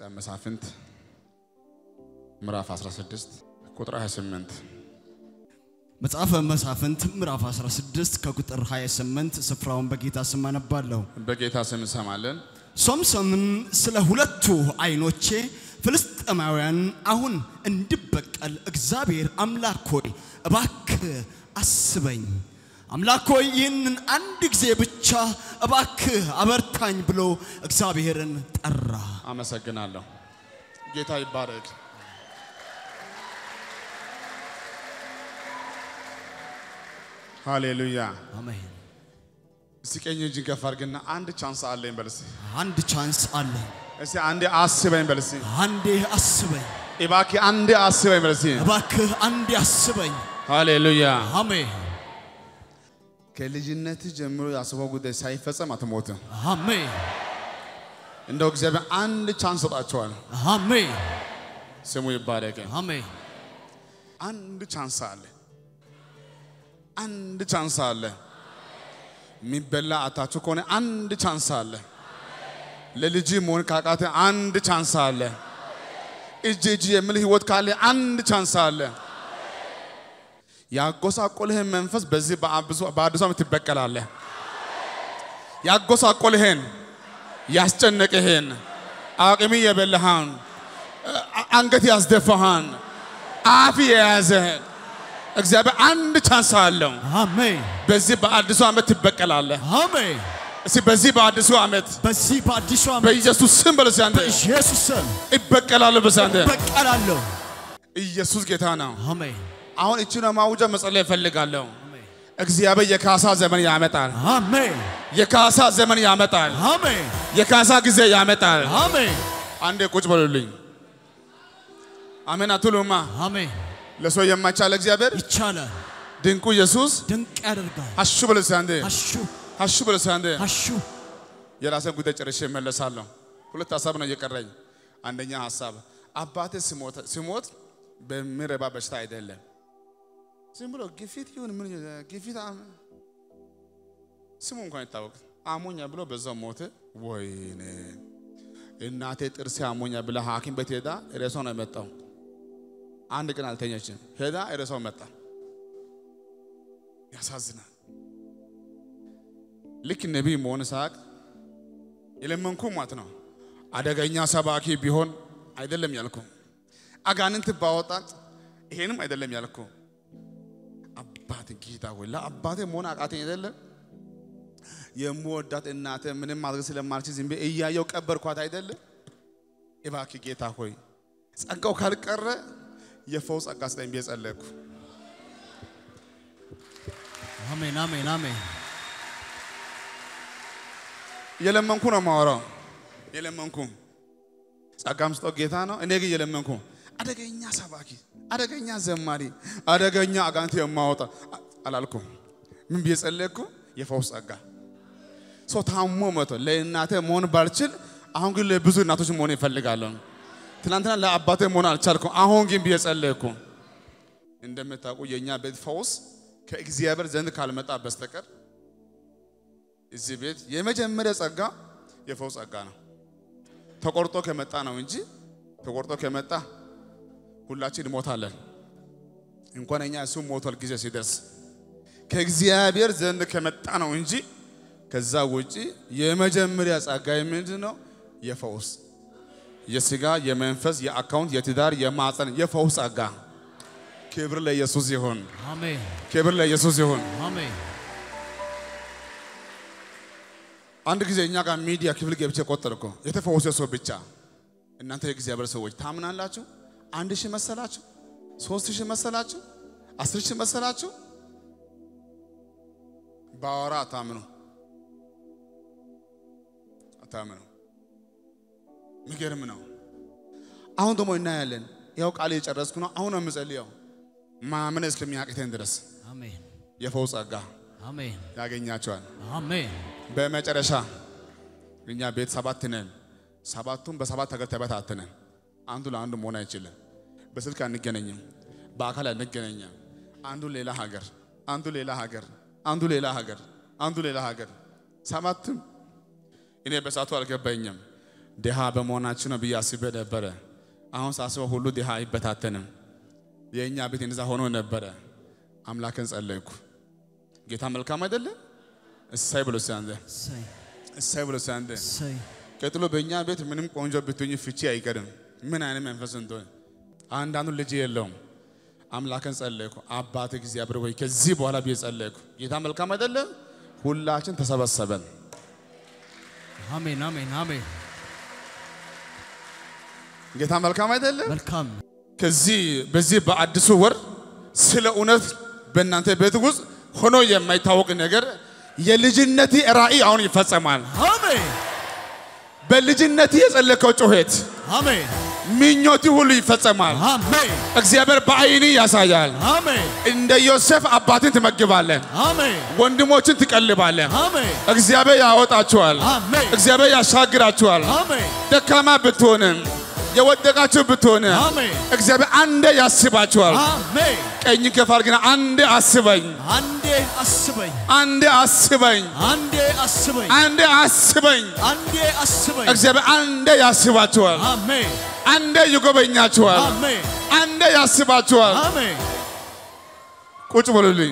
መሳፍንት ምዕራፍ 16 ቁጥር 28 መጽሐፈ መሳፍንት ምዕራፍ 16 ከቁጥር 28 ስፍራውን በጌታ ስም አነባለሁ። በጌታ ስም እንሰማለን። ሶምሶንም ስለ ሁለቱ ዓይኖቼ ፍልስጥኤማውያን አሁን እንድበቀል እግዚአብሔር አምላክ ሆይ እባክህ አስበኝ፣ አምላክ ሆይ ይህንን አንድ ጊዜ ብቻ እባክህ አበርታኝ ብሎ እግዚአብሔርን ጠራ። አመሰግናለሁ። ጌታ ይባረክ። ሃሌሉያ። አሜን። እስቲ ቀኝ እጅን ከፍ አድርግና አንድ ቻንስ አለኝ በል እስቲ። አንድ ቻንስ አለኝ። እስቲ አንዴ አስበኝ በል እስቲ። አንዴ አስበኝ፣ እባክህ አንዴ አስበኝ በል እስቲ። እባክህ አንዴ አስበኝ። ሃሌሉያ። አሜን ከልጅነት ጀምሮ ያስበው ጉዳይ ሳይፈጸም አትሞትም። አሜን እንደው እግዚአብሔር አንድ ቻንስ ሰጣቸዋል። አሜን ስሙ ይባረክ። አሜን አንድ ቻንስ አለ። አንድ ቻንስ አለ። የሚበላ አታችሁ ከሆነ አንድ ቻንስ አለ። ለልጅ መሆን ካቃተ አንድ ቻንስ አለ። እጅ እጅ የሚል ህይወት ካለ አንድ ቻንስ አለ። ያጎሳቆልህን መንፈስ በዚህ በአብዙ- በአዲሱ ዓመት ትበቀላለህ። ያጎሳቆልህን ያስጨነቅህን አቅሚ የበላህን አ- አንገት ያስደፋህን አፍ የያዘህን እግዚአብሔር አንድ ቻንስ አለው። አሜን በዚህ በአዲሱ ዓመት ትበቀላለህ። አሜን። እስቲ በዚህ በአዲሱ ዓመት በዚህ በአዲሱ ዓመት በኢየሱስ ስም በለስ አንተ በኢየሱስ ስም ይበቀላለሁ። በስ አንተ በቀላለሁ። ኢየሱስ ጌታ ነው። አሜን አሁን እቺ ነው ማውጃ መጸለይ እፈልጋለሁ። እግዚአብሔር የካሳ ዘመን ያመጣል። አሜን የካሳ ዘመን ያመጣል። አሜን የካሳ ጊዜ ያመጣል። አሜን አንዴ ቁጭ በሉልኝ። አሜን አትሉማ? አሜን። ለሰው የማይቻል እግዚአብሔር ይቻላል፣ ድንቁ ኢየሱስ ድንቅ ያደርጋል። አሹ በለስ አንዴ አሹ አሹ በለስ አንዴ አሹ የራሴን ጉዳይ ጨርሼ እመለሳለሁ። ሁለት ሀሳብ ነው እየቀረኝ። አንደኛ ሀሳብ አባቴ ሲሞት ሲሞት በሚረባ በሽታ አይደለም። ዝም ብሎ ግፊት ይሁን ምን ግፊት አም- ስሙ እንኳን ይታወቅ አሞኛ ብሎ በዛው ሞተ። ወይኔ እናቴ ጥርሴ አሞኛ ብላ ሐኪም ቤት ሄዳ ሬሳው ነው የመጣው። አንድ ቀን አልተኛችም። ሄዳ ሬሳው መጣ። ያሳዝናል። ልክ ነቢይ መሆን ሳቅ የለመንኩ ማለት ነው። አደገኛ ሰባኪ ቢሆን አይደለም ያልኩ፣ አጋንንት ባወጣት ይሄንም አይደለም ያልኩ። አባት ጌታ ሆይ ለአባቴ መሆን አቃተኝ አይደለም የምወዳት እናቴ ምንም ማድረግ ስለማልችል ዝም ብዬ እያየው ቀበርኳት አይደለም። እባክህ ጌታ ሆይ ጸጋው ካልቀረ የፈውስ ጸጋ ስጠኝ ብዬ ጸለይኩ። አሜን አሜን አሜን የለመንኩ ነው ማወራው። የለመንኩ ጸጋም ስጠው ጌታ ነው። እኔ ግን የለመንኩ አደገኛ ሰባኪ፣ አደገኛ ዘማሪ፣ አደገኛ አጋንንት የማወጣ አላልኩም። ምን ብዬ ጸለይኩ? የፈውስ ጸጋ ሰው ታሞ መቶ ለእናቴ መሆን ባልችል፣ አሁን ግን ለብዙ እናቶች መሆን ይፈልጋለሁ። ትናንትና ለአባቴ መሆን አልቻልኩም። አሁን ግን ብዬ ጸለይኩ። እንደምታውቁ የእኛ ቤት ፈውስ ከእግዚአብሔር ዘንድ ካልመጣ በስተቀር እዚህ ቤት የመጀመሪያ ጸጋ የፈውስ ጸጋ ነው። ተቆርጦ ከመጣ ነው እንጂ ተቆርጦ ከመጣ ሁላችን እንሞታለን። እንኳን እኛ እሱ ሞቷል ጊዜ ሲደርስ ከእግዚአብሔር ዘንድ ከመጣ ነው እንጂ ከዛ ውጪ የመጀመሪያ ጸጋ ምንድን ነው? የፈውስ የስጋ የመንፈስ የአካውንት የትዳር የማፀን የፈውስ ጸጋ። ክብር ለኢየሱስ ይሁን። አሜን ክብር ለኢየሱስ ይሁን። አሜን አንድ ጊዜ እኛ ጋር ሚዲያ ክፍል ገብቼ ቆጠርኩ። የተፈወሰ ሰው ብቻ። እናንተ የእግዚአብሔር ሰዎች ታምናላችሁ? አንድ ሺህ መሰላችሁ? ሶስት ሺህ መሰላችሁ? አስር ሺህ መሰላችሁ? ባወራ አታምኑ፣ አታምኑ። የሚገርም ነው። አሁን ደግሞ እናያለን። ያው ቃል የጨረስኩ ነው። አሁን ነው የምጸልየው ማመን እስከሚያቅተን ድረስ አሜን የፈውስ ጸጋ አሜን ያገኛቸዋል። አሜን በመጨረሻ እኛ ቤት ሰባት ነን። ሰባቱም በሰባት ሀገር ተበታተነን። አንዱ ለአንዱ መሆን አይችልም። በስልክ አንገናኝም፣ በአካል አንገናኝም። አንዱ ሌላ ሀገር፣ አንዱ ሌላ ሀገር፣ አንዱ ሌላ ሀገር፣ አንዱ ሌላ ሀገር። ሰባቱም እኔ በሳቱ አልገባኝም። ድሃ በመሆናችን ነው ብዬ አስቤ ነበረ። አሁን ሳስበው ሁሉ ድሃ አይበታተንም። የእኛ ቤት እንደዛ ሆኖ ነበረ። አምላክን ጸለይኩ። ጌታ መልካም አይደለ? እሳይ ብሎ ሲያንደ እሰይ እሳይ ብሎ ሲያንደ እሰይ ቀጥሎ በእኛ ቤት ምንም ቆንጆ ብትሆኝ ፍቺ አይቀርም። ምን አይነት መንፈስ እንደሆነ አንዳንዱ ልጅ የለውም። አምላክን ጸለይኩ። አባት እግዚአብሔር ወይ ከዚህ በኋላ ብዬ ጸለይኩ። ጌታ መልካም አይደለም? ሁላችን ተሰበሰበን። አሜን አሜን አሜን ጌታ መልካም አይደለም? መልካም ከዚህ በዚህ በአዲሱ ወር ስለ እውነት በእናንተ ቤት ውስጥ ሆኖ የማይታወቅ ነገር የልጅነቴ ራእይ አሁን ይፈጸማል። አሜን በልጅነቴ የጸለከው ጩኸት አሜን ምኞቴ ሁሉ ይፈጸማል። አሜን እግዚአብሔር በአይኒ ያሳያል። አሜን እንደ ዮሴፍ አባትን ትመግባለን፣ አሜን ወንድሞችን ትቀልባለን። አሜን እግዚአብሔር ያወጣችኋል። አሜን እግዚአብሔር ያሻግራችኋል። አሜን ደካማ ብትሆንም የወደቃችሁ ብትሆንም አሜን እግዚአብሔር አንዴ ያስባችኋል። አሜን ቀኝ ከፍ አድርግና አንዴ አስበኝ፣ አንዴ አስበኝ አንዴ አስበኝ፣ አንዴ አስበኝ አንዴ አስበኝ። አንዴ አስበኝ እግዚአብሔር አንዴ ያስባችኋል፣ አሜን አንዴ ይጎበኛችኋል፣ አሜን አንዴ ያስባችኋል። አሜን ቁጭ በሉልኝ፣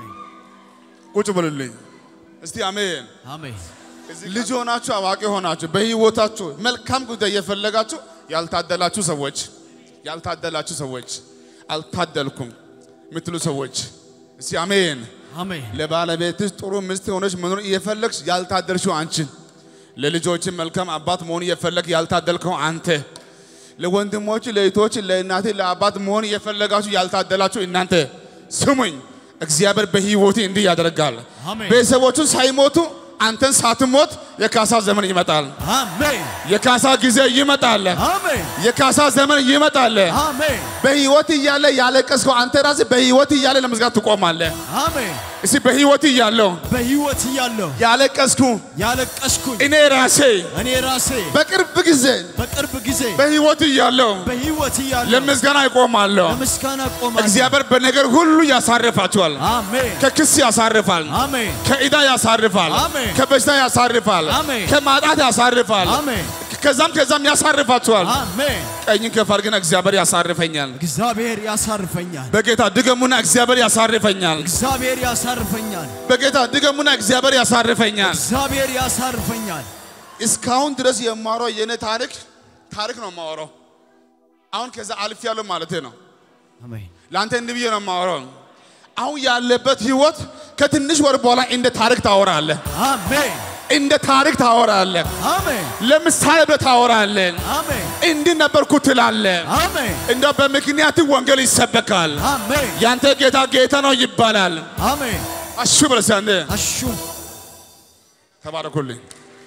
ቁጭ በሉልኝ። እስቲ አሜን። አሜን ልጅ ሆናችሁ አዋቂ ሆናችሁ በህይወታችሁ መልካም ጉዳይ እየፈለጋችሁ ያልታደላችሁ ሰዎች ያልታደላችሁ ሰዎች አልታደልኩም የምትሉ ሰዎች እስቲ አሜን። አሜን ለባለቤትሽ ጥሩ ሚስት ሆነች መኖር እየፈለግሽ ያልታደልሽው አንቺን፣ ለልጆች መልካም አባት መሆን እየፈለግ ያልታደልከው አንተ፣ ለወንድሞች፣ ለእህቶች፣ ለእናቴ፣ ለአባት መሆን እየፈለጋችሁ ያልታደላችሁ እናንተ ስሙኝ። እግዚአብሔር በህይወቴ እንዲህ ያደርጋል። አሜን። ቤተሰቦቹ ሳይሞቱ አንተን ሳትሞት የካሳ ዘመን ይመጣል። አሜን የካሳ ጊዜ ይመጣል። አሜን የካሳ ዘመን ይመጣል። አሜን በህይወት እያለ ያለቀስከው አንተ ራስህ በህይወት እያለ ለመዝጋት ትቆማለህ። አሜን እስቲ በህይወት እያለሁ በህይወት እያለሁ ያለቀስኩ ያለቀስኩኝ እኔ ራሴ እኔ ራሴ በቅርብ ጊዜ በቅርብ ጊዜ በህይወት እያለሁ በህይወት እያለሁ ለምስጋና ይቆማለሁ። ለምስጋና ቆማለሁ። እግዚአብሔር በነገር ሁሉ ያሳርፋችኋል። አሜን ከክስ ያሳርፋል። አሜን ከዕዳ ያሳርፋል። አሜን። ከበሽታ ያሳርፋል። አሜን። ከማጣት ያሳርፋል። አሜን ከዛም ከዛም ያሳርፋችኋል። አሜን ቀኝን ከፍ አድርገን እግዚአብሔር ያሳርፈኛል። እግዚአብሔር ያሳርፈኛል። በጌታ ድገሙና እግዚአብሔር ያሳርፈኛል። እግዚአብሔር ያሳርፈኛል። በጌታ ድገሙና እግዚአብሔር ያሳርፈኛል። እግዚአብሔር ያሳርፈኛል። እስካሁን ድረስ የማወራው የኔ ታሪክ ታሪክ ነው የማወራው። አሁን ከዛ አልፍ ያለው ማለት ነው። አሜን ለአንተ እንዲህ ብዬ ነው የማወራው። አሁን ያለበት ህይወት ከትንሽ ወር በኋላ እንደ ታሪክ ታወራለህ፣ አሜን እንደ ታሪክ ታወራለህ። አሜን ለምሳሌ ብለህ ታወራለህ። አሜን እንዲህ ነበርኩ ትላለህ። አሜን እንደው በምክንያት ወንጌል ይሰበካል። አሜን ያንተ ጌታ ጌታ ነው ይባላል። አሜን አሹ ብለህ አንተ አሹ ተባረኩልኝ።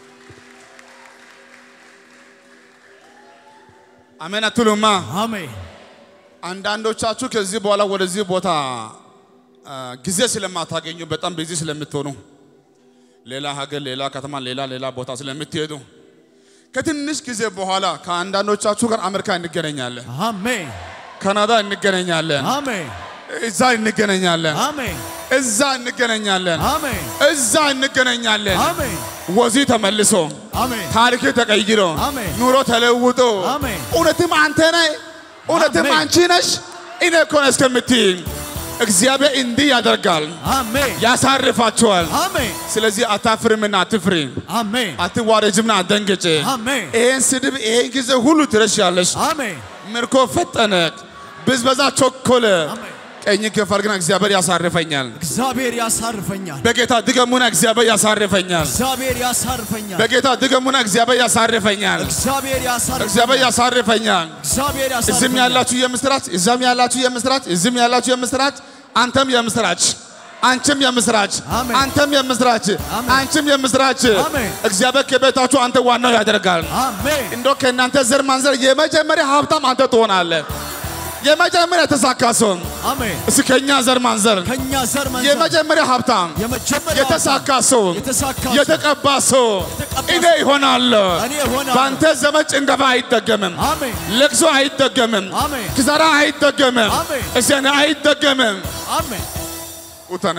አሜን አትሉማ? አሜን አንዳንዶቻችሁ ከዚህ በኋላ ወደዚህ ቦታ አ፣ ጊዜ ስለማታገኙ በጣም ቢዚ ስለምትሆኑ ሌላ ሀገር፣ ሌላ ከተማ፣ ሌላ ሌላ ቦታ ስለምትሄዱ ከትንሽ ጊዜ በኋላ ከአንዳንዶቻችሁ ጋር አሜሪካ እንገናኛለን፣ አሜን ካናዳ እንገናኛለን፣ አሜን እዛ እንገናኛለን፣ አሜን እዛ እንገናኛለን፣ አሜን እዛ እንገናኛለን። አሜን ወዚህ ተመልሶ አሜን ታሪክ ተቀይሮ አሜን። ኑሮ ተለውጦ አሜን። እውነትም አንተ ነህ፣ እውነትም አሜን። አንቺ ነሽ፣ እኔ እኮ ነኝ እስከምትይ እግዚአብሔር እንዲህ ያደርጋል፣ አሜን ያሳርፋችኋል። አሜን ስለዚህ አታፍርምና አትፍሪ፣ አሜን አትዋረጅምና አትደንግጭ። አሜን ይህን ስድብ ይህን ጊዜ ሁሉ ትረሻለሽ። አሜን ምርኮ ፈጠነ፣ ብዝበዛ ቾኮለ። አሜን ቀኝ ከፍ አድርገና እግዚአብሔር ያሳርፈኛል። እግዚአብሔር ያሳርፈኛል። በጌታ ድገሙና እግዚአብሔር ያሳርፈኛል። እግዚአብሔር ያሳርፈኛል። በጌታ ድገሙና እግዚአብሔር ያሳርፈኛል። እግዚአብሔር ያሳርፈኛል። እግዚአብሔር ያሳርፈኛል። እግዚአብሔር እዚህም ያሳርፈኛል። ያላችሁ የምስራች፣ እዛም ያላችሁ የምስራች፣ እዚህም ያላችሁ የምስራች፣ አንተም የምስራች፣ አንቺም የምስራች፣ አሜን። አንተም የምስራች፣ አሜን። አንቺም የምስራች። አሜን። እግዚአብሔር ከቤታችሁ አንተ ዋናው ያደርጋል። አሜን እንደው ከእናንተ ዘር ማንዘር የመጀመሪያ ሀብታም አንተ ትሆናለህ። የመጀመሪያ የተሳካ ሰው አሜን። እስኪ ከእኛ ዘር ማንዘር ከኛ ዘር መንዘር የመጀመሪያ ሀብታም የመጀመሪያ የተሳካ ሰው የተሳካ ሰው የተቀባ ሰው የተቀባ እኔ ሰው ይሆናለሁ። እኔ እሆናለሁ። በአንተ ዘመን ጭንገፋ አይደገምም። አሜን ለቅሶ አይደገምም። አሜን ክሳራ አይደገምም። አሜን። እሰን አይደገምም። አሜን ኡተነ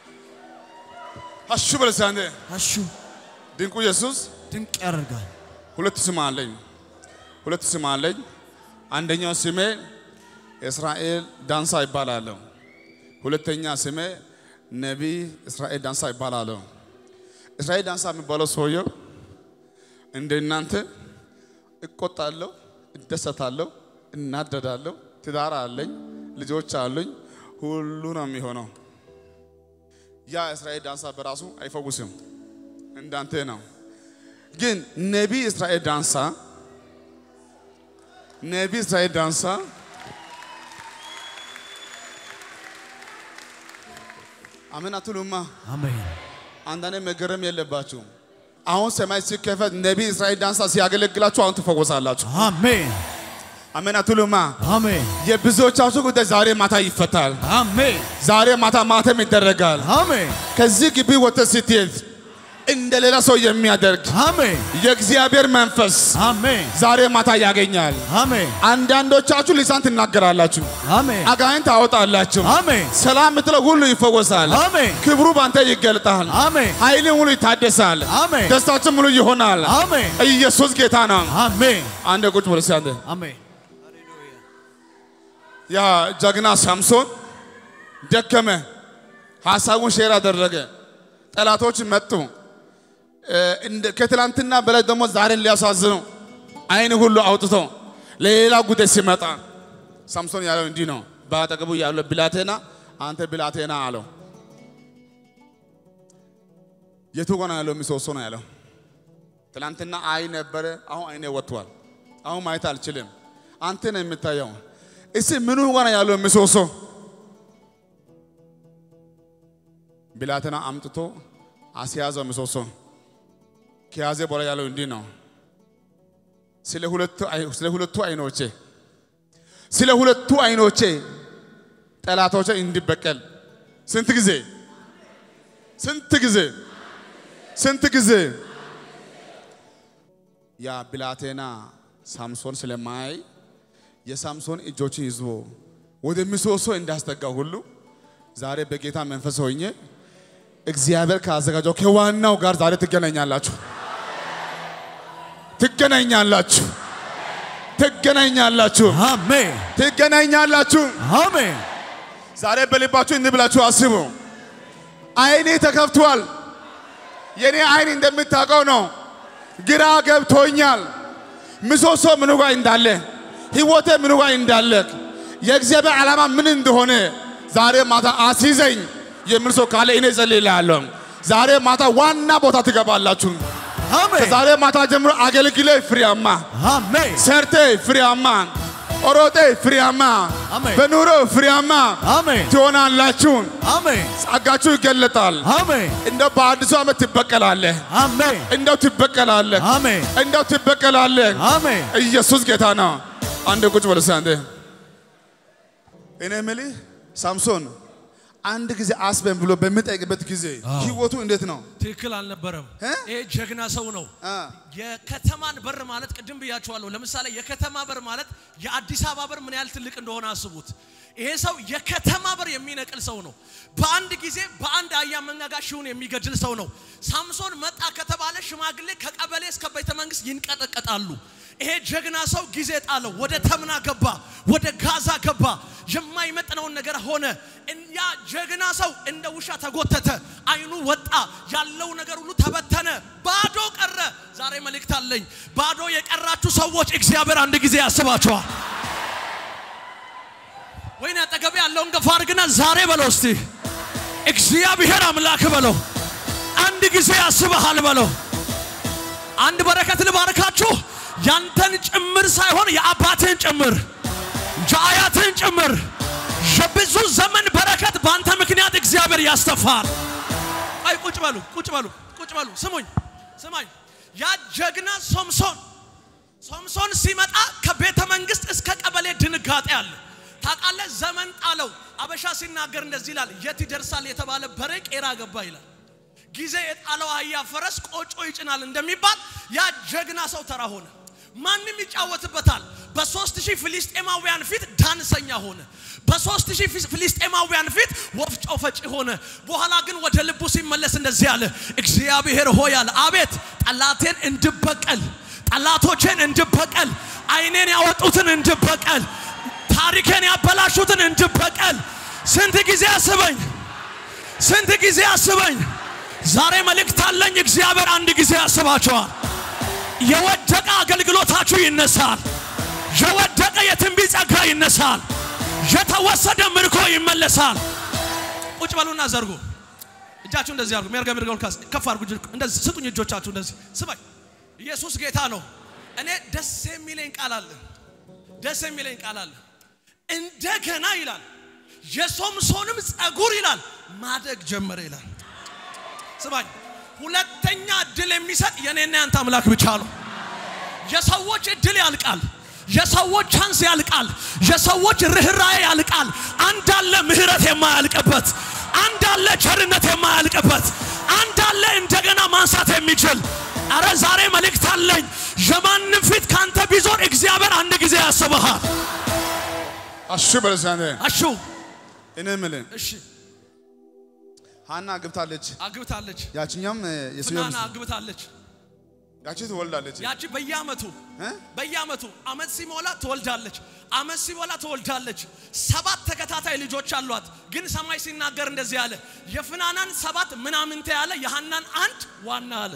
አሹ በለሳንደ አሹ ድንቁ ኢየሱስ ድንቅ ያደርጋል። ሁለት ስም አለኝ። ሁለት ስም አለኝ። አንደኛው ስሜ እስራኤል ዳንሳ ይባላለሁ። ሁለተኛ ስሜ ነቢይ እስራኤል ዳንሳ ይባላለሁ። እስራኤል ዳንሳ የሚባለው ሰውየው እንደ እናንተ እቆጣለሁ፣ እደሰታለሁ፣ እናደዳለሁ። ትዳር አለኝ፣ ልጆች አሉኝ። ሁሉ ነው የሚሆነው። ያ እስራኤል ዳንሳ በራሱ አይፈውስም፣ እንዳንተ ነው። ግን ነቢይ እስራኤል ዳንሳ ነቢይ እስራኤል ዳንሳ አሜን አትሉማ? አሜን አንዳንዴ መገረም የለባችሁም። አሁን ሰማይ ሲከፈት ነቢይ እስራኤል ዳንሳ ሲያገለግላችሁ አሁን ትፈወሳላችሁ። አሜን አሜን አትሉማ? አሜን የብዙዎቻችሁ ጉዳይ ዛሬ ማታ ይፈታል። አሜን ዛሬ ማታ ማተም ይደረጋል። አሜን ከዚህ ግቢ ወጥተህ ስትሄድ እንደ ሌላ ሰው የሚያደርግ አሜን የእግዚአብሔር መንፈስ አሜን ዛሬ ማታ ያገኛል። አሜን አንዳንዶቻችሁ ልሳን ትናገራላችሁ፣ አሜን አጋንንት ታወጣላችሁ። አሜን ሰላም የምትለው ሁሉ ይፈወሳል። አሜን ክብሩ ባንተ ይገልጣል። አሜን ኃይልን ሁሉ ይታደሳል። አሜን ደስታችን ሙሉ ይሆናል። አሜን ኢየሱስ ጌታ ነው። አሜን አንድ ቁጭ ብለህ እስኪ አንተ አሜን ያ ጀግና ሳምሶን ደከመ፣ ሀሳቡን ሼር አደረገ። ጠላቶች መጡ። እ፣ እንደ- ከትላንትና በላይ ደግሞ ዛሬን ሊያሳዝኑ አይን ሁሉ አውጥቶ ለሌላ ጉዳይ ሲመጣ ሳምሶን ያለው እንዲህ ነው። በአጠገቡ ያለው ብላቴና አንተ ብላቴና አለው። የቱ ጋር ነው ያለው? ምሰሶ ነው ያለው። ትላንትና አይ ነበረ፣ አሁን አይኔ ወጥቷል። አሁን ማየት አልችልም። አንተ ነው የምታየው። እስቲ ምኑ ጋር ነው ያለው? ምሰሶ ብላቴና አምጥቶ አስያዘው ምሰሶ። ከያዘ በኋላ ያለው እንዲህ ነው። ስለ ሁለቱ አይ- ስለ ሁለቱ አይኖቼ ስለ ሁለቱ አይኖቼ ጠላቶቼ እንዲበቀል ስንት ጊዜ ስንት ጊዜ ስንት ጊዜ ያ ብላቴና ሳምሶን ስለማያይ የሳምሶን እጆችን ይዞ ወደ ምሰሶ እንዳስጠጋ ሁሉ ዛሬ በጌታ መንፈስ ሆኜ እግዚአብሔር ካዘጋጀው ከዋናው ጋር ዛሬ ትገናኛላችሁ፣ ትገናኛላችሁ፣ ትገናኛላችሁ፣ አሜን ትገናኛላችሁ። አሜን ዛሬ በልባችሁ እንዲህ ብላችሁ አስቡ። አይኔ ተከፍቷል። የኔ አይን እንደምታውቀው ነው። ግራ ገብቶኛል። ምሰሶ ምኑ ጋር እንዳለ፣ ህይወቴ ምኑ ጋር እንዳለ፣ የእግዚአብሔር ዓላማ ምን እንደሆነ ዛሬ ማታ አስይዘኝ የሚል ሰው ካለ እኔ እጸልይልሃለሁ። ዛሬ ማታ ዋና ቦታ ትገባላችሁ። አሜን ከዛሬ ማታ ጀምሮ አገልግሌ ፍሬያማ፣ አሜን ሰርቴ ፍሬያማ፣ ኦሮጤ ፍሬያማ፣ አሜን። በኑሮ ፍሬያማ አሜን ትሆናላችሁ። አሜን ጸጋችሁ ይገለጣል። አሜን እንደው በአዲሱ ዓመት ትበቀላለህ። አሜን እንደው ትበቀላለህ። አሜን እንደው ትበቀላለህ። አሜን ኢየሱስ ጌታ ነው። አንድ ቁጭ በል እስኪ አንዴ። እኔ የምልህ ሳምሶን አንድ ጊዜ አስበን ብሎ በሚጠይቅበት ጊዜ ህይወቱ እንዴት ነው? ትክክል አልነበረም። እ? ይሄ ጀግና ሰው ነው። አ፣ የከተማን በር ማለት ቅድም ብያችኋለሁ። ለምሳሌ የከተማ በር ማለት የአዲስ አበባ በር ምን ያህል ትልቅ እንደሆነ አስቡት። ይሄ ሰው የከተማ በር የሚነቅል ሰው ነው። በአንድ ጊዜ በአንድ አህያ መንጋጋ ሺውን የሚገድል ሰው ነው። ሳምሶን መጣ ከተባለ ሽማግሌ ከቀበሌ እስከ ቤተ መንግስት ይንቀጠቀጣሉ። ይሄ ጀግና ሰው ጊዜ ጣለው። ወደ ተምና ገባ፣ ወደ ጋዛ ገባ። የማይመጥነውን ነገር ሆነ። ያ ጀግና ሰው እንደ ውሻ ተጎተተ፣ አይኑ ወጣ፣ ያለው ነገር ሁሉ ተበተነ፣ ባዶ ቀረ። ዛሬ መልእክት አለኝ። ባዶ የቀራችሁ ሰዎች እግዚአብሔር አንድ ጊዜ ያስባችኋል። ወይኔ አጠገቤ ያለውን ገፋ አድርግና ዛሬ በለው እስቲ እግዚአብሔር አምላክ በለው አንድ ጊዜ ያስበሃል በለው። አንድ በረከት ልባርካችሁ። ያንተን ጭምር ሳይሆን የአባትህን ጭምር የአያትህን ጭምር የብዙ ዘመን በረከት በአንተ ምክንያት እግዚአብሔር ያስተፋል። አይ ቁጭ በሉ ቁጭ በሉ ቁጭ በሉ። ስሙኝ ስማኝ። ያ ጀግና ሶምሶን ሶምሶን ሲመጣ ከቤተ መንግስት እስከ ቀበሌ ድንጋጤ አለ። ታውቃለህ፣ ዘመን ጣለው። አበሻ ሲናገር እንደዚህ ይላል፣ የት ይደርሳል የተባለ በሬ ቄራ ገባ ይላል። ጊዜ የጣለው አህያ ፈረስ ቆጮ ይጭናል እንደሚባል ያ ጀግና ሰው ተራ ሆነ። ማንም ይጫወትበታል። በሶስት ሺህ ፍልስጤማውያን ፊት ዳንሰኛ ሆነ። በሶስት ሺህ ፍልስጤማውያን ፊት ወፍጮ ፈጪ ሆነ። በኋላ ግን ወደ ልቡ ሲመለስ እንደዚህ አለ፣ እግዚአብሔር ሆይ አለ፣ አቤት ጠላቴን እንድበቀል ጠላቶቼን እንድበቀል፣ አይኔን ያወጡትን እንድበቀል፣ ታሪኬን ያበላሹትን እንድበቀል። ስንት ጊዜ አስበኝ፣ ስንት ጊዜ አስበኝ። ዛሬ መልእክት አለኝ። እግዚአብሔር አንድ ጊዜ ያስባቸዋል። የወደቀ አገልግሎታችሁ ይነሳል። የወደቀ የትንቢት ጸጋ ይነሳል። የተወሰደ ምርኮ ይመለሳል። ቁጭ በሉና ዘርጉ። እጃችሁ እንደዚህ አድርጉ። ሜርጋ ሜርጋ ልካስ ከፍ አድርጉ። እጅ- እንደዚህ ስጡኝ እጆቻችሁ እንደዚህ ስማኝ። ኢየሱስ ጌታ ነው። እኔ ደስ የሚለኝ ቃል አለ። ደስ የሚለኝ ቃል አለ። እንደገና ይላል የሶምሶንም ጸጉር ይላል ማደግ ጀመረ ይላል። ስማኝ፣ ሁለተኛ እድል የሚሰጥ የኔና ያንተ አምላክ ብቻ ነው። የሰዎች እድል ያልቃል። የሰዎች ቻንስ ያልቃል። የሰዎች ርኅራዬ ያልቃል። አንድ አለ ምህረት የማያልቅበት፣ አንድ አለ ቸርነት የማያልቅበት፣ አንድ አለ እንደገና ማንሳት የሚችል። አረ ዛሬ መልእክት አለኝ። የማንም ፊት ካንተ ቢዞር እግዚአብሔር አንድ ጊዜ ያስበሃል። አሹ በለሳነ አሹ እኔ የምልህ እሺ፣ ሀና አግብታለች። አግብታለች። ያችኛም የስዮ ፍናና አግብታለች። ያቺ ትወልዳለች። ያቺ በየአመቱ እ? በየአመቱ አመት ሲሞላ ትወልዳለች። አመት ሲሞላ ትወልዳለች። ሰባት ተከታታይ ልጆች አሏት። ግን ሰማይ ሲናገር እንደዚህ አለ፣ የፍናናን ሰባት ምናምንቴ ያለ የሐናን አንድ ዋና አለ።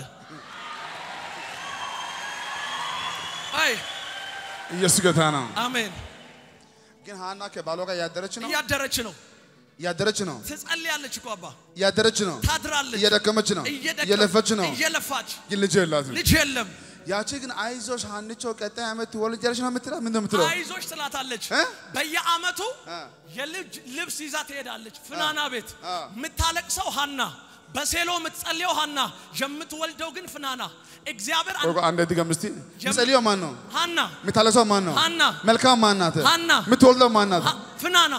አይ ኢየሱስ ጌታ ነው። አሜን። ግን ሀና ከባሏ ጋር እያደረች ነው እያደረች ነው፣ እያደረች ነው ትጸልያለች እኮ አባ፣ እያደረች ነው ታድራለች፣ እየደከመች ነው እየደከ- እየለፈች ነው። እየለፋች ግን ልጅ የላትም። ልጅ የለም። ያቺ ግን አይዞሽ ሀንቾ ቀጣይ ዓመት ትወልጃለሽ ነው የምትላት። ምንድን ነው የምትለው? አይዞሽ ትላታለች። እ? በየአመቱ እ። የልጅ ልብስ ይዛ ትሄዳለች። ፍናና ቤት እ። የምታለቅሰው ሀና፣ በሴሎ የምትጸልየው ሀና፣ የምትወልደው ግን ፍናና። እግዚአብሔር ቆይ ቆይ፣ አንዴ ድገም እስቲ። ምጸልየው ማን ነው? ሀና የምታለቅሰው ማን ነው? ሀና መልካም ማን ናት? ሀና የምትወልደው ማን ናት? ሀ- ፍናና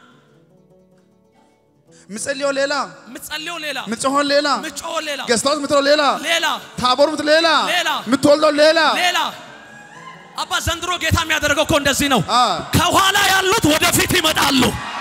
ምጸልየው ሌላ፣ የምትጸልየው ሌላ፣ ምጽሆን ሌላ፣ ምጮህ ሌላ ገስታውስ ምትለው ሌላ፣ ሌላ ታቦር ምት ሌላ፣ ሌላ። የምትወልደው ሌላ። ሌላ አባ ዘንድሮ ጌታ የሚያደርገው እኮ እንደዚህ ነው። አ ከኋላ ያሉት ወደፊት ይመጣሉ።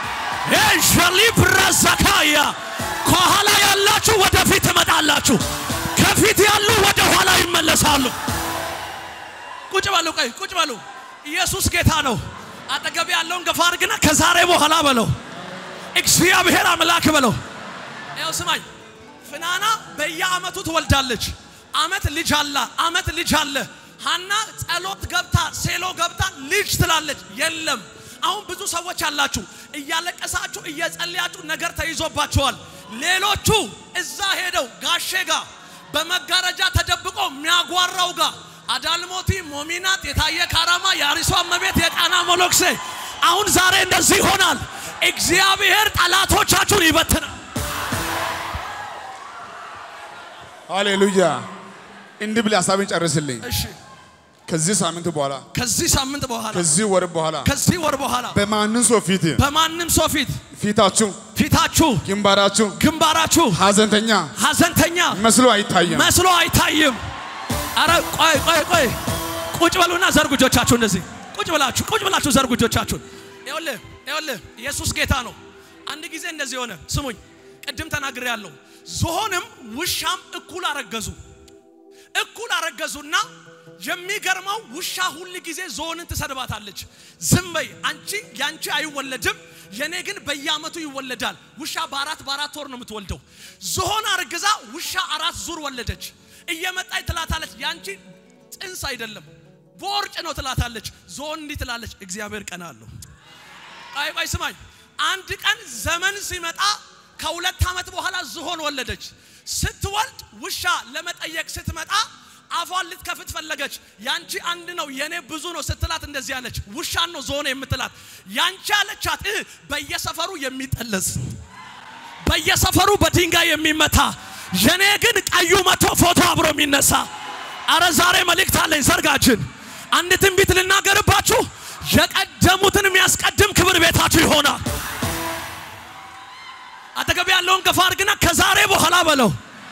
ሸሊብረዘካያ ከኋላ ያላችሁ ወደፊት ትመጣላችሁ። ከፊት ያሉ ወደ ኋላ ይመለሳሉ። ቁጭ በሉ፣ ቆይ ቁጭ በሉ። ኢየሱስ ጌታ ነው። አጠገብ ያለውን ገፋ አድርግና ከዛሬ በኋላ በለው እግዚአብሔር አምላክ በለው። ያው ስማኝ፣ ፍናና በየአመቱ ትወልዳለች። አመት ልጅ አለ፣ አመት ልጅ አለ። ሀና ጸሎት ገብታ ሴሎ ገብታ ልጅ ትላለች፣ የለም። አሁን ብዙ ሰዎች አላችሁ እያለቀሳችሁ እየጸለያችሁ ነገር ተይዞባችኋል። ሌሎቹ እዛ ሄደው ጋሼ ጋር በመጋረጃ ተደብቆ የሚያጓራው ጋር አዳልሞቲ፣ ሞሚናት፣ የታየ ካራማ፣ የአሪሷ እመቤት፣ የቃና ሞሎክሴ አሁን ዛሬ እንደዚህ ይሆናል። እግዚአብሔር ጠላቶቻችሁን ይበትናል። ሃሌሉያ። እንዲህ ብለህ ሀሳቤን ጨርስልኝ። እሺ ከዚህ ሳምንት በኋላ ከዚህ ሳምንት በኋላ ከዚህ ወር በኋላ ከዚህ ወር በኋላ በማንም ሰው ፊት በማንም ሰው ፊት ፊታችሁ ፊታችሁ ግንባራችሁ ግንባራችሁ ሀዘንተኛ ሐዘንተኛ መስሎ አይታይም። መስሎ አይታይም። አረ ቆይ ቆይ ቆይ ቁጭ በሉና ዘርጉ እጆቻችሁ እንደዚህ ቁጭ ብላችሁ ቁጭ ብላችሁ ዘርጉ እጆቻችሁን። ይኸውልህ ይኸውልህ ኢየሱስ ጌታ ነው። አንድ ጊዜ እንደዚህ ሆነ። ስሙኝ፣ ቅድም ተናግሬ ያለው ዝሆንም ውሻም እኩል አረገዙ። እኩል አረገዙና የሚገርመው ውሻ ሁል ጊዜ ዝሆንን ትሰድባታለች። ዝም በይ አንቺ ያንቺ አይወለድም፣ የኔ ግን በየአመቱ ይወለዳል። ውሻ በአራት በአራት ወር ነው የምትወልደው። ዝሆን አርግዛ ውሻ አራት ዙር ወለደች። እየመጣች ትላታለች፣ ያንቺ ጽንስ አይደለም ቦርጭ ነው ትላታለች። ዝሆን እንዲህ ትላለች፣ እግዚአብሔር ቀና አለው። ቆይ ቆይ ስማኝ፣ አንድ ቀን ዘመን ሲመጣ ከሁለት ዓመት በኋላ ዝሆን ወለደች። ስትወልድ ውሻ ለመጠየቅ ስትመጣ አፏን ልትከፍት ፈለገች። ያንቺ አንድ ነው የኔ ብዙ ነው ስትላት እንደዚህ አለች። ውሻን ነው ዝሆን የምትላት። ያንቺ አለቻት እ በየሰፈሩ የሚጠለዝ በየሰፈሩ በድንጋይ የሚመታ የኔ ግን ቀዩ መቶ ፎቶ አብሮ የሚነሳ አረ ዛሬ መልእክት አለኝ። ዘርጋችን አንድ ትንቢት ልናገርባችሁ። የቀደሙትን የሚያስቀድም ክብር ቤታችሁ ይሆናል። አጠገብ ያለውን ገፋ አድርግና ከዛሬ በኋላ በለው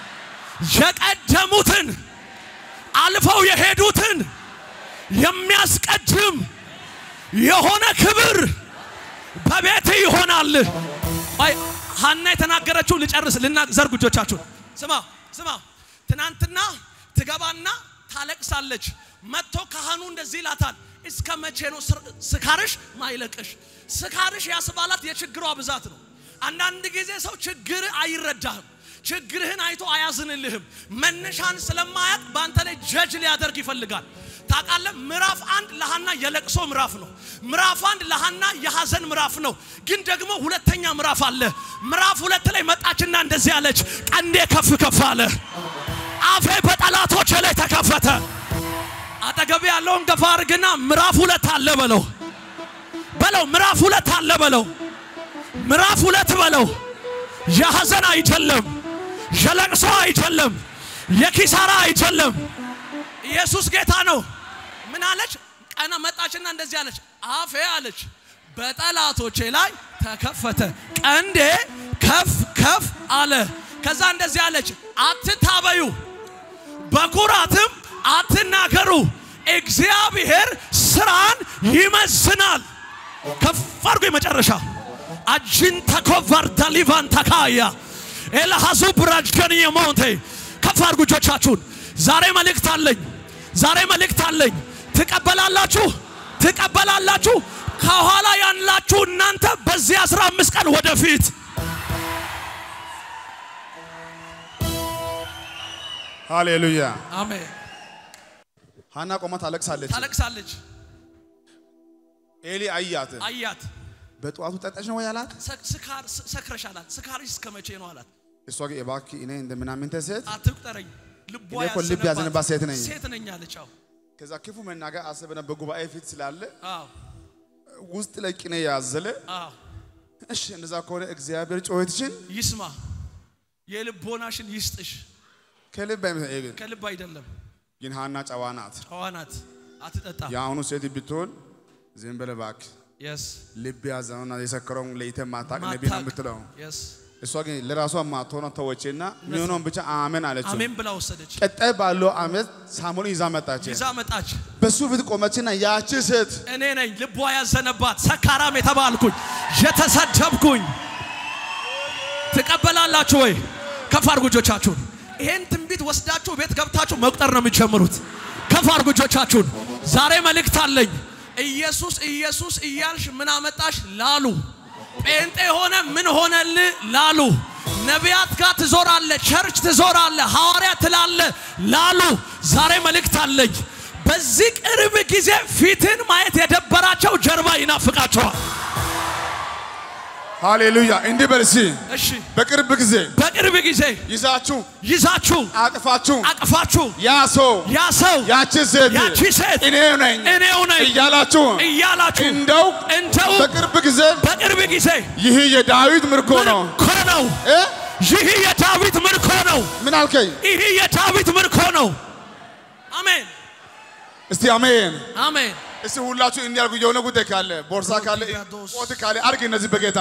የቀደሙትን አልፈው የሄዱትን የሚያስቀድም የሆነ ክብር በቤት ይሆናል። አይ ሀና የተናገረችው ልጨርስ ልና ዘርጉ እጆቻችሁን። ስማ ስማ፣ ትናንትና ትገባና ታለቅሳለች። መጥቶ ካህኑ እንደዚህ ይላታል፣ እስከ መቼ ነው ስር- ስካርሽ ማይለቅሽ? ስካርሽ ያስባላት የችግሯ ብዛት ነው። አንዳንድ ጊዜ ሰው ችግር አይረዳህም። ችግርህን አይቶ አያዝንልህም። መነሻን ስለማያውቅ በአንተ ላይ ጀጅ ሊያደርግ ይፈልጋል። ታውቃለህ፣ ምዕራፍ አንድ ለሃና የለቅሶ ምዕራፍ ነው። ምዕራፍ አንድ ለሃና የሐዘን ምዕራፍ ነው። ግን ደግሞ ሁለተኛ ምዕራፍ አለ። ምዕራፍ ሁለት ላይ መጣችና እንደዚህ አለች፣ ቀንዴ ከፍ ከፍ አለ፣ አፌ በጠላቶች ላይ ተከፈተ። አጠገብ ያለውን ገፋ አድርግና ምዕራፍ ሁለት አለ በለው በለው፣ ምዕራፍ ሁለት አለ በለው፣ ምዕራፍ ሁለት በለው። የሐዘን አይደለም፣ የለቅሶ አይደለም፣ የኪሳራ አይደለም። ኢየሱስ ጌታ ነው። ምን አለች? ቀና መጣችና እንደዚህ አለች፣ አፌ አለች በጠላቶቼ ላይ ተከፈተ፣ ቀንዴ ከፍ ከፍ አለ። ከዛ እንደዚህ አለች፣ አትታበዩ፣ በኩራትም አትናገሩ፣ እግዚአብሔር ስራን ይመዝናል። ከፍ አድርጎ የመጨረሻ አጅን ተኮቫር ዳሊቫን ተካያ ኤልሃዙ ብራጅገን የሞንቴ ከፍ አድርጉ እጆቻችሁን። ዛሬ መልእክት አለኝ። ዛሬ መልእክት አለኝ። ትቀበላላችሁ፣ ትቀበላላችሁ። ከኋላ ያላችሁ እናንተ በዚህ አስራ አምስት ቀን ወደፊት ሃሌሉያ። አሜን። ሐና ቆማ ታለቅሳለች። ታለቅሳለች። ኤሊ አያት። አያት በጠዋቱ ጠጣሽ ነው ወይ አላት። ሰክ- ስካር ስ- ሰክረሽ አላት። ስካርሽ እስከ መቼ ነው አላት። እሷ ግን እባክህ እኔ እንደምናምንተ ሴት አትቁጠረኝ፣ ልቧ እኔ እኮ ልብ ያዘነባት ሴት ነኝ። ሴት ነኝ አለች። አዎ ከዛ ክፉ መናገር አሰበና በጉባኤ ፊት ስላለ አዎ ውስጥ ላይ ቅኔ ያዘለ አዎ እሺ እንደዛ ከሆነ እግዚአብሔር ጩኸትሽን ይስማ፣ የልቦናሽን ይስጥሽ። ከልብ አይመስለኝም። ግን ከልብ አይደለም። ግን ሐና ጨዋ ናት። ጨዋ ናት፣ አትጠጣም። የአሁኑ ሴት ብትሆን ዝም በለ እባክህ የስ ልብ ያዘነውና የሰከረውን ለይተህ ማታቅ ነቢ ነው የምትለው። የስ እሷ ግን ለራሷ ማትሆነ ተወችና የሚሆነውን ብቻ አሜን አለችው። አሜን ብላ ወሰደች። ቀጣይ ባለው ዓመት ሳሙኤል ይዛ መጣች። ይዛ መጣች። በሱ ፊት ቆመችና ያቺ ሴት እኔ ነኝ ልቧ ያዘነባት ሰካራም የተባልኩኝ የተሰደብኩኝ። ትቀበላላችሁ ወይ? ከፍ አድርጉ እጆቻችሁን። ይሄን ትንቢት ወስዳችሁ ቤት ገብታችሁ መቁጠር ነው የምትጀምሩት። ከፍ አድርጉ እጆቻችሁን። ዛሬ መልእክት አለኝ። ኢየሱስ ኢየሱስ እያልሽ ምን አመጣሽ ላሉ ጴንጤ ሆነ ምን ሆነል ላሉ ነቢያት ጋር ትዞራለ፣ ቸርች ትዞራለ፣ ሐዋርያ ትላለ ላሉ ዛሬ መልእክት አለኝ። በዚህ ቅርብ ጊዜ ፊትን ማየት የደበራቸው ጀርባ ይናፍቃቸዋል። ሃሌሉያ እንዲህ በል እስኪ እሺ በቅርብ ጊዜ በቅርብ ጊዜ ይዛችሁ ይዛችሁ አቅፋችሁ አቅፋችሁ ያ ሰው ያ ሰው ያቺ ሴት ያቺ ሴት እኔው ነኝ እኔው ነኝ እያላችሁ እያላችሁ እንደው እንደው በቅርብ ጊዜ በቅርብ ጊዜ ይህ የዳዊት ምርኮ ነው ምርኮ ነው። እ? ይህ የዳዊት ምርኮ ነው። ምን አልከኝ? ይህ የዳዊት ምርኮ ነው። አሜን እስቲ አሜን። አሜን። እስቲ ሁላችሁ እንዲያርጉ የሆነ ጉዳይ ካለ ቦርሳ ካለ ቆት ካለ አርግ። እነዚህ በጌታ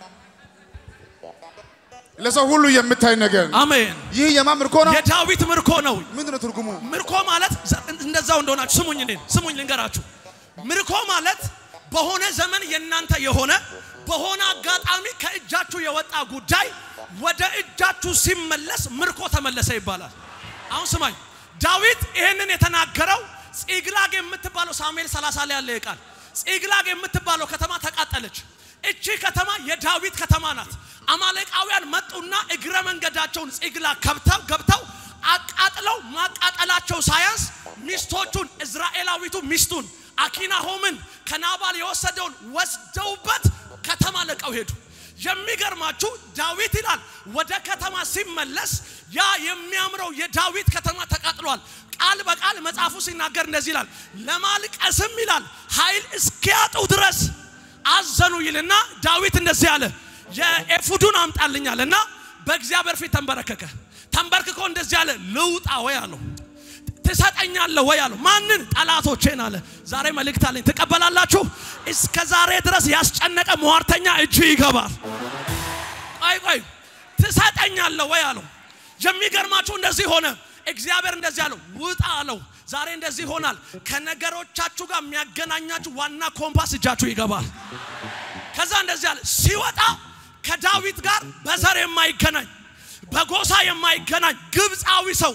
ለሰው ሁሉ የምታይ ነገር አሜን። ይህ የማ ምርኮ ነው? የዳዊት ምርኮ ነው። ምንድን ነው ትርጉሙ? ምርኮ ማለት ዘ- እንደዛው እንደሆናችሁ ስሙኝ፣ እኔን ስሙኝ ልንገራችሁ። ምርኮ ማለት በሆነ ዘመን የእናንተ የሆነ በሆነ አጋጣሚ ከእጃችሁ የወጣ ጉዳይ ወደ እጃችሁ ሲመለስ ምርኮ ተመለሰ ይባላል። አሁን ስማኝ፣ ዳዊት ይህንን የተናገረው ጺግላግ የምትባለው ሳሙኤል 30 ላይ ያለ ቃል ጺግላግ የምትባለው ከተማ ተቃጠለች። እቺ ከተማ የዳዊት ከተማ ናት። አማሌቃውያን መጡና እግረ መንገዳቸውን ጺግላግ ከብተው ገብተው አቃጥለው ማቃጠላቸው ሳያንስ ሚስቶቹን እዝራኤላዊቱ ሚስቱን አኪናሆምን ከናባል የወሰደውን ወስደውበት ከተማ ለቀው ሄዱ። የሚገርማችሁ ዳዊት ይላል ወደ ከተማ ሲመለስ ያ የሚያምረው የዳዊት ከተማ ተቃጥሏል። ቃል በቃል መጽሐፉ ሲናገር እንደዚህ ይላል፣ ለማልቀስም ይላል ኃይል እስኪያጡ ድረስ አዘኑ ይልና ዳዊት እንደዚህ አለ፣ የኤፉዱን አምጣልኛል እና በእግዚአብሔር ፊት ተንበረከከ። ተንበርክኮ እንደዚህ አለ፣ ልውጣ ወይ አለው ትሰጠኛለህ ወይ አለው። ማንን? ጠላቶቼን አለ። ዛሬ መልእክት አለኝ። ትቀበላላችሁ? እስከ ዛሬ ድረስ ያስጨነቀ ሟርተኛ እጅ ይገባል። ቆይ ቆይ፣ ትሰጠኛለህ ወይ አለው። የሚገርማችሁ እንደዚህ ሆነ። እግዚአብሔር እንደዚህ አለው፣ ውጣ አለው። ዛሬ እንደዚህ ይሆናል። ከነገሮቻችሁ ጋር የሚያገናኛችሁ ዋና ኮምፓስ እጃችሁ ይገባል። ከዛ እንደዚህ አለ፣ ሲወጣ ከዳዊት ጋር በዘር የማይገናኝ በጎሳ የማይገናኝ ግብፃዊ ሰው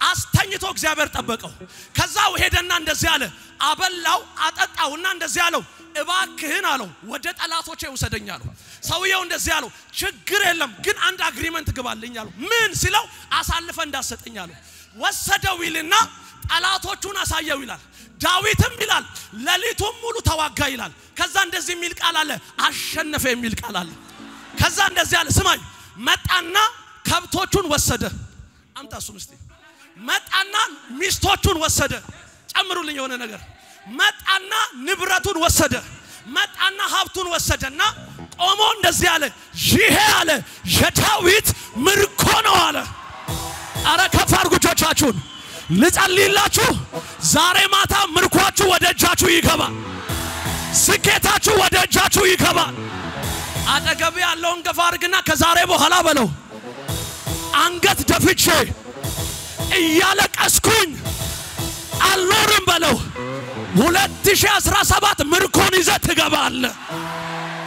አስተኝቶ እግዚአብሔር ጠበቀው። ከዛ ሄደና እንደዚህ አለ፣ አበላው፣ አጠጣውና እንደዚህ አለው፣ እባክህን አለው ወደ ጠላቶቼ ውሰደኝ አለው። ሰውየው እንደዚህ አለው፣ ችግር የለም ግን አንድ አግሪመንት ግባልኝ አለው። ምን ሲለው አሳልፈ እንዳሰጠኝ አለው። ወሰደው ይልና ጠላቶቹን አሳየው ይላል። ዳዊትም ይላል ሌሊቱን ሙሉ ተዋጋ ይላል። ከዛ እንደዚህ የሚል ቃል አለ፣ አሸነፈ የሚል ቃል አለ። ከዛ እንደዚህ አለ፣ ስማኝ መጣና ከብቶቹን ወሰደ። አምጣ እሱን እስቲ መጣና ሚስቶቹን ወሰደ። ጨምሩልኝ የሆነ ነገር መጣና ንብረቱን ወሰደ። መጣና ሀብቱን ወሰደና ቆሞ እንደዚህ አለ፣ ይሄ አለ የዳዊት ምርኮ ነው አለ። አረ ከፍ አድርጉ እጆቻችሁን ልጸልይላችሁ። ዛሬ ማታ ምርኳችሁ ወደ እጃችሁ ይገባል። ስኬታችሁ ወደ እጃችሁ ይገባል። አጠገብ ያለውን ገፋ አድርግና ከዛሬ በኋላ በለው አንገት ደፍቼ እያለቀስኩኝ አልኖርም በለው። 2017 ምርኮን ይዘህ ትገባለህ።